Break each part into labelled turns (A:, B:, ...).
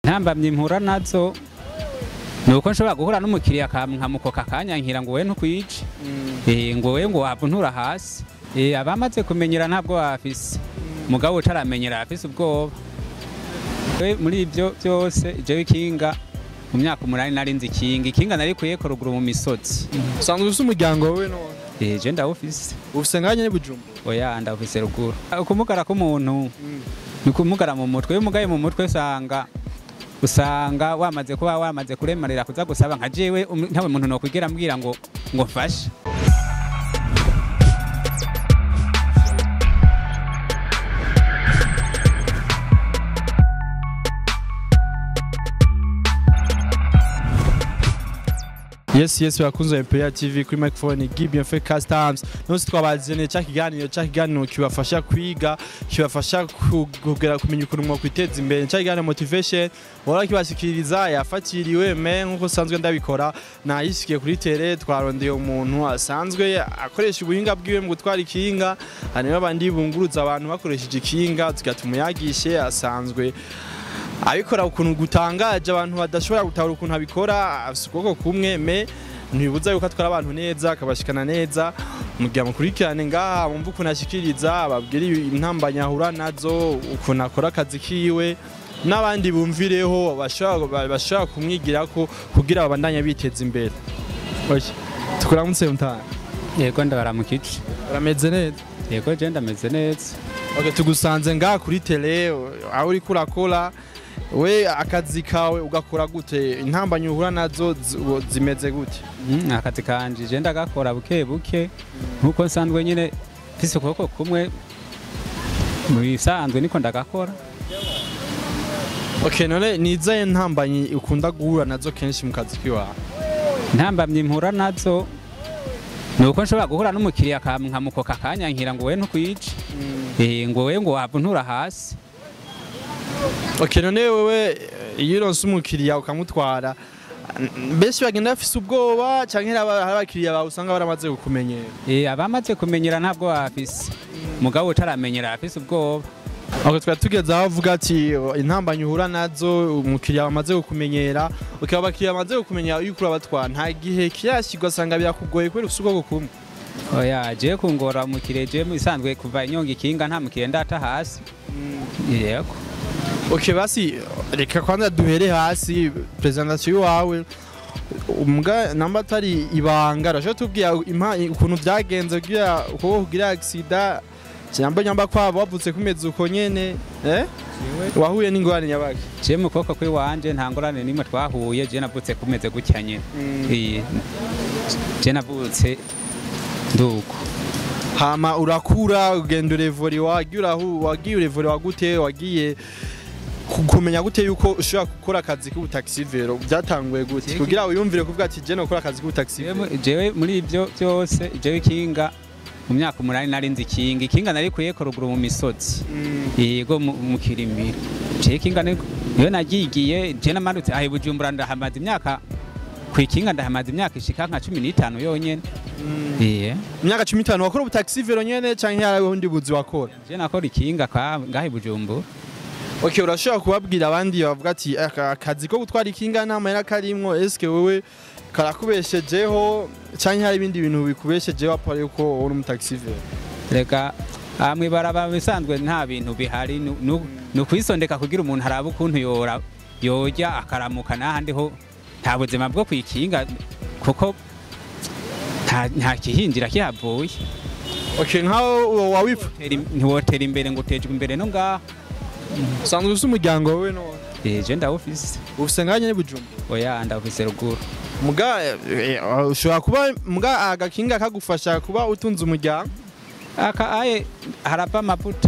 A: ntambamye impura nazo ni uko nshobora guhura n'umukiriya nkamukoka akanyankira ngo wowe ntukwice Eh, ngo wowe ngo wavuntura hasi Eh, abamaze kumenyera ntabwo bafise mugabo utaramenyera afise ubwoba We, muri ibyo byose jewe ikinga mu myaka umunani nari nzi ikinga ikinga nari kuyeko ruguru mu misozi
B: usanzwe ufise umuryango wewe none
A: Eh, je ndawufise
B: ufise nganye ni bujumbura
A: oya ndawufise ruguru ukumugara k'umuntu ni ukumugara mu mutwe iyo umugaye mu mutwe usanga usanga wamaze kuba wamaze kuremarira kuza gusaba nka jewe um- ntawe muntu nokwigera ambwira ngo ngo mfashe
B: yes yes bakunze MPR TV kuri microphone Gibeon Fe Customs nose twabazene cya kiganiro cya kiganiro kibafasha kwiga kibafasha ku- kugera kumenya ukuntu mwo kwiteza imbere cya kiganiro motivation wora kibashikiriza yafatiriwe me nkuko sanzwe ndabikora nayisikiye kuri tele twarondeye umuntu asanzwe akoresha ubuhinga bwiwe mu gutwara ikinga hanyuma abandi bunguruza abantu bakoresheje ikinga tugatuma yagishe asanzwe abikora ukuntu gutangaje abantu badashobora gutahura ukuntu abikora afite ukuboko kumwe me ntibibuza yuko atwara abantu neza akabashikana neza mugihe mukurikirane ngaha mumva ukuntu ashikiriza ababwira intambanya ahura nazo ukuntu akora akazi kiwe n'abandi bumvireho bashobora bashobora kumwigirako kugira babandanye biteza imbere Oya, tukuramutse mutana
A: yego ndabaramukije
B: urameze neza
A: yego je ndameze neza
B: Okay, tugusanze ngaha kuri tele aho uriko urakora we akazi kawe ugakora gute intambanye uhura nazo zi- wo- zimeze gute
A: Mm, akazi kanje je ndagakora buke buke nkuko nsanzwe nyine mfise ukuboko kumwe mu bisanzwe niko ndagakora
B: okay none nizaye ntambanye ukunda guhura nazo kenshi mu kazi kiwawe
A: ntambamye impura nazo ni uko nshobora guhura n'umukiriya nkamukoka akanyankira ngo wowe ntukwice Eh, ngo wowe ngo wavuntura hasi
B: okay none wewe eh, iyo uronse umukiriya ukamutwara n- benshi bagenda bafise ubwoba canke hari aba- hari abakiriya bawe usanga baramaze kukumenyera
A: Eh, abamaze kumenyera ntabwo bafise mugabo utaramenyera afise ubwoba
B: Okay, twari tugeze aho avuga ati intambanye uhura nazo umukiriya wamaze kukumenyera ukaba abakiriya bamaze kukumenyera iyo ukura batwara nta gihe kirashyirwa asanga birakugoye kubera ufite ubwoko kumwe
A: oya je kungora umukiriya je isanzwe kuva inyonga ikinga nta mukiriya ndata hasi yego
B: okay basi reka kwanza duhere hasi presentation iwawe umbwa namba atari ibanga urashobora tubwira impa- ukuntu byagenze kugira ukuboko kugira accident cyangwa nyamba kwabo wavutse kumeze uko nyene eh wahuye n'ingorane nyabaki
A: je mu kuboko kw'iwanje nta ngorane nimwe twahuye je navutse kumeze gutya nyene Eh, je navutse nduko
B: hama urakura ugenda urevori wagiye urahu wagiye urevori wagute wagiye ku- kumenya gute yuko ushobora gukora akazi k'ubutaxivero byatanguye gute
A: Yego.
B: kugira wiyumvire kuvuga ati je nokora akazi k'ubutaxivero
A: Jewe- jewe muri ibyo byose jewe ikinga mu myaka umunani nari nzi ikinga ikinga nari kuyeko ruguru mu misozi yego mu mu kirimiro je ikinga ni- iyo nagigiye je namanutse ahe bujumbura ndahamaze imyaka ku ikinga ndahamaze imyaka ishika nka cumi n'itanu yonyene iye
B: imyaka cumi n'itanu wakora ubutaxivero nyene canke hari ubundi buzi wakora
A: je nakora ikinga kwa ngahe bujumbura
B: okay urashobora kubabwira abandi bavuga ati "Aka- akazi ko gutwara ikinga nta mahera karimwo eske wewe karakubeshejeho canke hari ibindi bintu bikubeshejeho apara yuko uri umutaxivero
A: reka aha mw'ibaraba bisanzwe nta bintu bihari nu- nu- ni ukwisondeka kugira umuntu arabe ukuntu yora yorya akaramuka n'ahandi ho nta buzima bwo kwikinga kuko nta- nta kihinjira kihavuye
B: okay nkaho wawifu
A: Tera im- ntiwotera imbere ngo utejwe imbere no ngaha
B: usanzwe ufise umuryango wewe none
A: Eh, je ndawufise
B: ufise nganye n'ibujumbu
A: oya ndawufise ruguru
B: muga eh, eh, ushobora kuba muga agakinga kagufasha kuba utunze umuryango
A: aka aye harava amavuta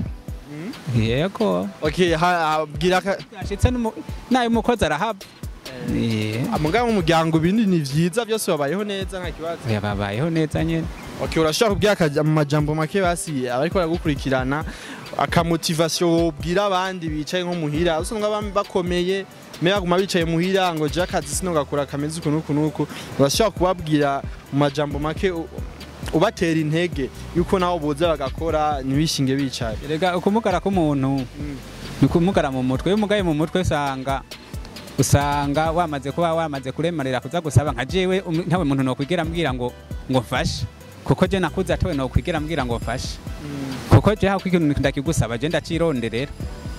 A: yego
B: okay ha- abwira ka
A: yashitse n'umu- nayo umukozi arahava Eh,
B: muga mu muryango ibindi ni vyiza byose babayeho neza nta kibazo
A: oya babayeho neza nyene
B: okay urashobora kubwira akaja- mu majambo make basi abariko baragukurikirana akamotivation wobwira abandi bicaye nko muhira usanga bam- bakomeye me baguma bicaye muhira ngo je akazi sino gakora kameze uku nuku nuku urashobora kubabwira mu majambo make u- ubatera intege yuko nabo boza bagakora ntibishinge bicaye
A: erega ukumugara k'umuntu ni ukumugara mu mutwe iyo umugaye mu mutwe usanga usanga wamaze kuba wamaze kuremarira kuza gusaba nka jewe um- ntawe muntu nokwigera mbwira ngo ngo mfashe kuko je nakuze atawe nokwigera mbwira ngo mfashe kuko je hako ikintu ndakigusaba je ndacironderera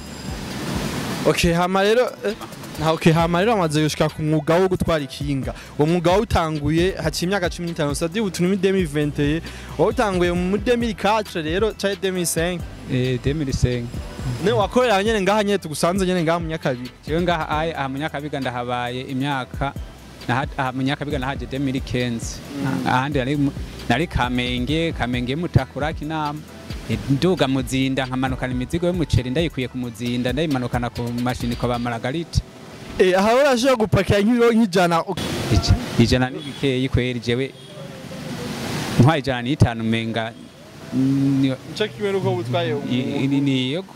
B: okay hama rero eh, na okay hama rero amaze gushika ku mwuga wo gutwara ikinga uwo mwuga wawutanguye haciye imyaka 15 sadi ubu turi muri 2021 wawutanguye muri 2004 rero cyari 2005
A: eh 2005
B: ne wakorera nyene ngaha nyene tugusanze nyene ngaha mu nyakabiri
A: jewe ngaha aye aha munyakabiga ndahabaye imyaka naha- aha munyakabiga nahaje 2015 ahandi nari mu- nari kamenge kamenge mutakura kinama Eh, nduga muzinda nkamanukana imizigo y'umuceri ndayikuye ku muzinda ndayimanukana ku mashini kwa ba Margarita
B: eh aha urashobora gupakira nk'ibiro nk'ijana
A: Ija- ijana n'ibikeyi kweri jewe ntwaye ijana n'itanu menga ni-
B: cyo kimwe nuko butwaye
A: i- i- ni yego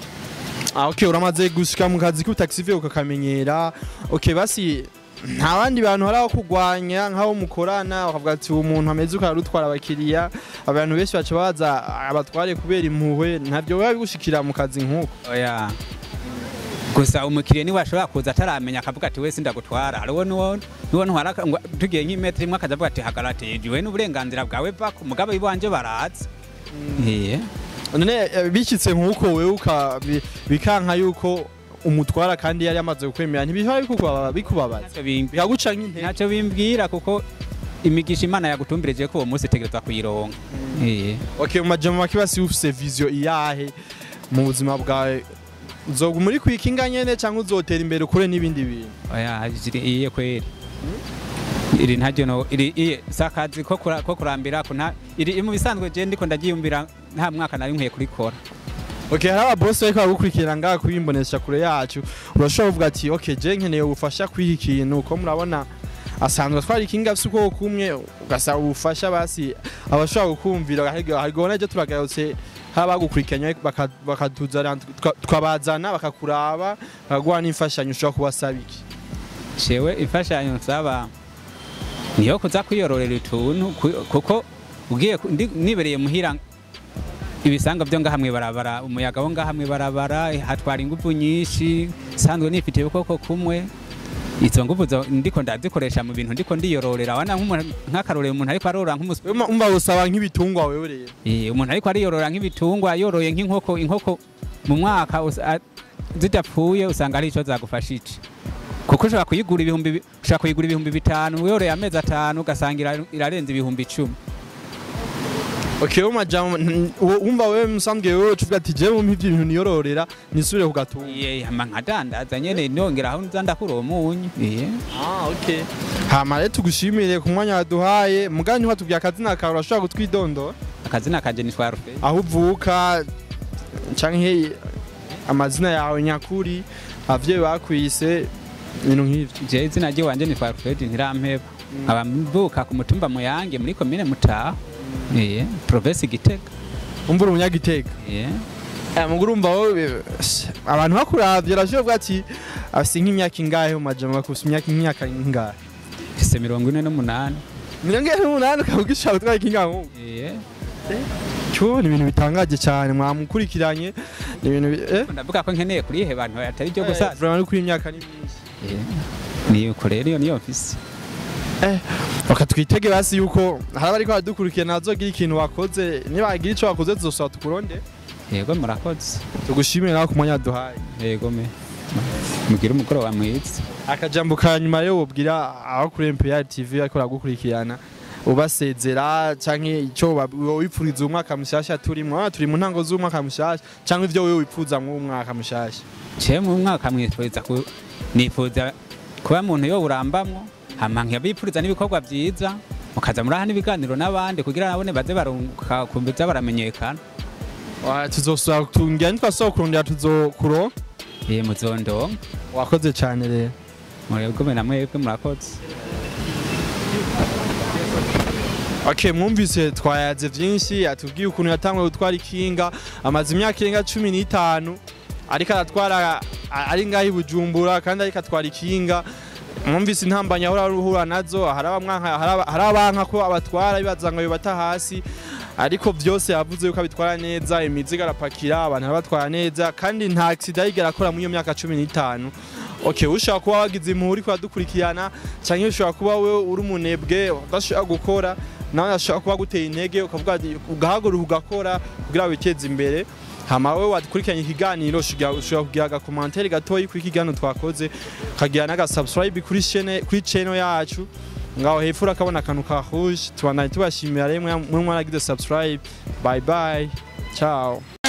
B: Ah, okay, uramaze gushika mu kazi k'utaxi ukakamenyera. Okay, basi nta bandi bantu hari aho kurwanya nk'aho mukorana bakavuga ati uwo muntu ameze uko arutwara abakiriya abantu benshi baca baza abatware kubera impuhwe ntabyo biba bigushikira mu kazi nk'uko
A: oya gusa umukiriya niwe ashobora kuza ataramenya akavuga ati wese ndagutwara hariho nuwo nuwo ntwara ngo tugiye nk'imetero imwe akaza avuga ati hagarate jiwe n'uburenganzira bwawe bako mugabo iwanje baraza iye
B: none eh, bikitse nk'uko wewe uka bi- bikanka yuko umutwara kandi yari yamaze kukwemera ntibihora bikubaba- bikubabaza
A: ntacyo bimbi-
B: bikaguca nk'intege
A: ntacyo bimbwira kuko imigisha imana yagutumbirije ko uwo munsi utegerezwa kuyironka iye
B: okay mu majambo make basi ufise vision iyahe mu buzima bwawe uzoga muri kwikinga nyene cyangwa uzotera imbere ukore n'ibindi bintu
A: oya iri iye kweri iri ntaryo no iri iye sakazi ko kura- ko kurambira ko nta iri mu bisanzwe je ndiko ndagiyumvira nta mwaka nari nkwiye kurikora
B: Okay, hari ababosi bariko baragukurikira ngaha kuyimbonesha kure yacu urashobora kuvuga ati okay je nkeneye ubufasha kwiha ikintu uko murabona asanzwe atwara ikinga afise ukuboko kumwe ugasaba ubufasha basi abashobora gukumvira harigona ejo turagarutse haba bagukurikiranye baka- bakatuzana tuka- tukabazana bakakuraba bakaguha n'imfashanyo ushobora kubasaba iki
A: jewe imfashanyo nsaba niyo kuza kwiyororera utuntu ku- kuko ugiye ku- ndi- nibereye muhira ibisanga byo ngaha mwibarabara umuyaga wo ngaha mwibarabara hatwara ingufu nyinshi sanzwe nifitiye ukuboko kumwe izo nguvu zo- ndiko ndazikoresha mu bintu ndiko ndiyororera wana nk'umuntu- nk'akarorero umuntu ariko arorora nk'umuswi
B: Wewe umva usaba nk'ibitungwa wewe rero
A: Eh, umuntu ariko ariyorora nk'ibitungwa yoroye nk'inkoko inkoko mu mwaka usa- a- zidapfuye usanga ari ico zagufashije kuko ushobora kuyigura ibihumbi bi- ushobora kuyigura ibihumbi bitanu yoroye amezi atanu ugasanga ira- irarenze ibihumbi icumi
B: okay mu majambo n- wo- umva wewe musanzwe wewe ucuvuga ati je mu ivyo bintu niyororera nisubire ku gatunga
A: Iye, hama nkadandaza nyene nongera aho nza ndakura uwo munyu Iye.
B: Ah, okay. Hama rero tugushimire ku mwanya waduhaye mugani watubwiye akazina kawe urashobora kutwidondora
A: akazina kanje ni Twarufe
B: aho uvuka canke amazina yawe nyakuri abavyeyi bakwise ibintu nk'ivyo
A: je izina ryiwanje ni Twarufedi ntirampeba nkaba mvuka ku mutumba muyange muri komine mutaho Iye, provinsi gitega
B: umva uri umunyagitega
A: Iye.
B: Eh, muguru urumva wowe abantu bakuravye urashobora kuvuga ati afise nk'imyaka ingahe mu majambo bakufise imyaka nk'imyaka ingahe
A: mfise mirongo ine n'umunani
B: mirongo ine n'umunani ukaba ugishaka gutwara ikinga nk'ubu
A: Iye.
B: cyo ni ibintu bitangaje cyane mwamukurikiranye ni ibintu bi- eh
A: ndavuga ko nkeneye kurihe bantu atari byo gusa
B: vraiment ari kuri imyaka ni myinshi
A: niyuko rero iyo niyo mfise
B: reka twitege basi yuko hari abariko baradukurikirana bazogira ikintu wakoze nibagira ico wakoze tuzosaba tukuronde
A: yego murakoze
B: tugushimire nawe ku mwanya waduhaye
A: yego me mugire umugoroba mwiza
B: akajambo ka nyuma rero wobwira aho kuri MPR TV ariko baragukurikirana ubasezera canke ico wipfuriza umwaka mushasha turimwo Ah, turi mu ntango z'umwaka mushasha canke ivyo wewe wipfuza mu mwaka mushasha
A: je mu mwaka mwifuriza ku nifuza kuba muntu yo urambamwo hama nkabipfuriza n'ibikorwa byiza mukaza muraha n'ibiganiro n'abandi kugira nabone baze barunguka kumbiza baramenyekana
B: Ah, tuzosaba tungira nitwasaba kurondera tuzokuronka
A: ye muzondonka
B: wakoze cyane rero
A: murebwe na mwebwe murakoze
B: Okay, mwumvise twayaze vyinshi atubwiye ukuntu yatanguye gutwara ikinga amaze imyaka irenga cumi n'itanu ariko aratwara a- ari ngaho i Bujumbura kandi ariko atwara ikinga mwumvise intambanya ahora ruhura nazo hari abamwanka hari aba- hari abanka ko abatwara bibaza ngo bata hasi ariko vyose yavuze yuko abitwara neza imizigo arapakira abantu arabatwara neza kandi nta accident yigera akora muri iyo myaka cumi n'itanu okay ushobora kuba wagize impuhwe uri kudukurikirana cyangwa ushobora kuba we uri umunebwe udashobora gukora nawe ashobora kuba guteye intege ukavuga ati ugahaguruka ugakora kugira witeze imbere hama we wakurikiranye ikiganiro ushobora ushobora kugira agakomantere gatoyi kuri kiganiro twakoze ukagira n'agasubscribe kuri chaine kuri channel yacu ngaho hepfo urakabona akantu ka rouge tubandanye tubashimira rero mwe mwaragize subscribe bye bye ciao